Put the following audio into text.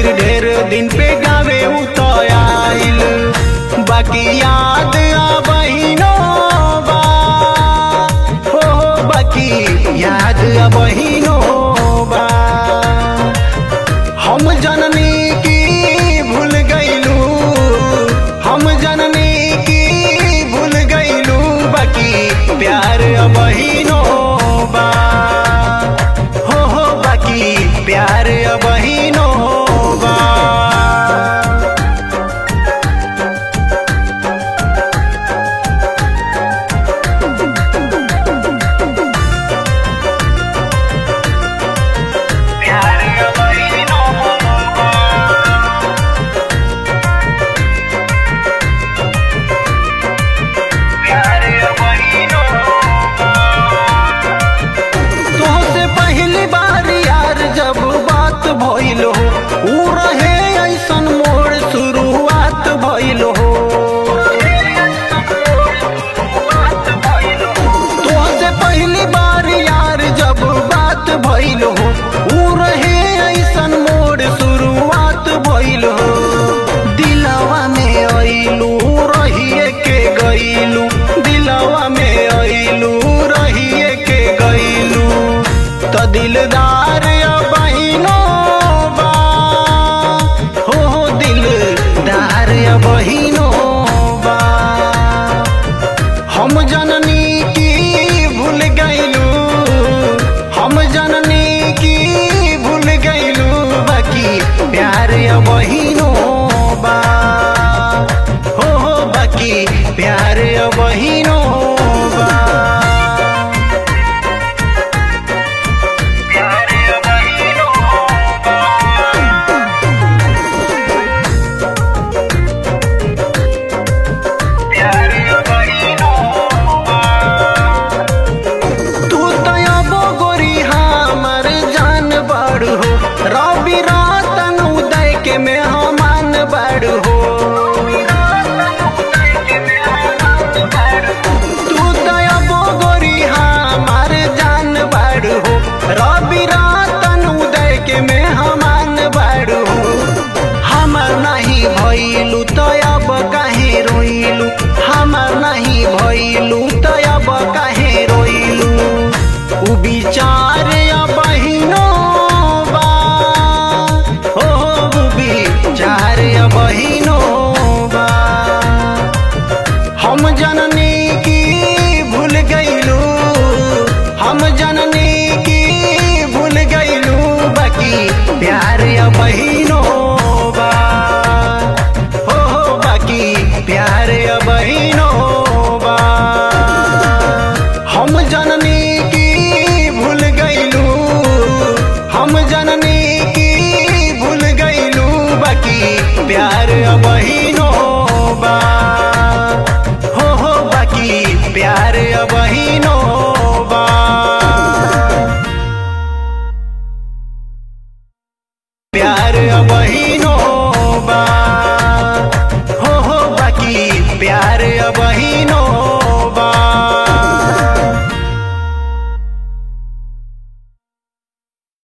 खातिर ढेर दिन पे गावे उतयाइल बाकी याद बहिनो बा हो हो, बाकी याद बहिनो बा हम जननी की भूल गईलू हम जननी की भूल गईलू बाकी प्यार बहिनो बा हो हो बाकी प्यार बहिनो बा प्यार बहिनो बा प्यार बहिनो तोहसे पहली बार यार जब बात भइल हो ऊ रहे ऐसन मोर शुरुआत भइल हो तोहसे पहली बार यार जब बात भइल हो ऊ रहे ऐसन मोर शुरुआत भइल हो दिलवा में अइलू रहिए के गइलू दिलवा में अइलू रहिए के गइलू त दिलदार बहिनो बा हो हो दिलदार बहिनो बा हम जननी की भूल गईलू हम जननी की भूल गईलू बाकी प्यार बहिनो बा हो हो बाकी प्यार बहिनो बा प्यार बहिनो बा प्यार बहिनो बा तू तयबो गोरी हमर जान बाड़ हो रवि रातन उदय के में हमान बाड़ हो तू तयबो गोरी हमर जान बाड़ हो रवि रातन उदय के में हमान बाड़ हो हमर नहीं भइलू तयब काहे रोइलू हमर नहीं भइलू तयब काहे रोइलू उ विचार बहिनो बा हो उ विचार बहिनो बा हम जननी की भूल गईलू हम जननी की भूल गईलू बाकी प्यार बहिनो बा हो हो बाकी प्यार बहिनो बा हम जननी की भूल गईलू हम जननी की भूल गईलू बाकी प्यार बहिनो बा हो हो बाकी प्यार बहिनो बा प्यार बहिनो बा हो हो बाकी प्यार बहिनो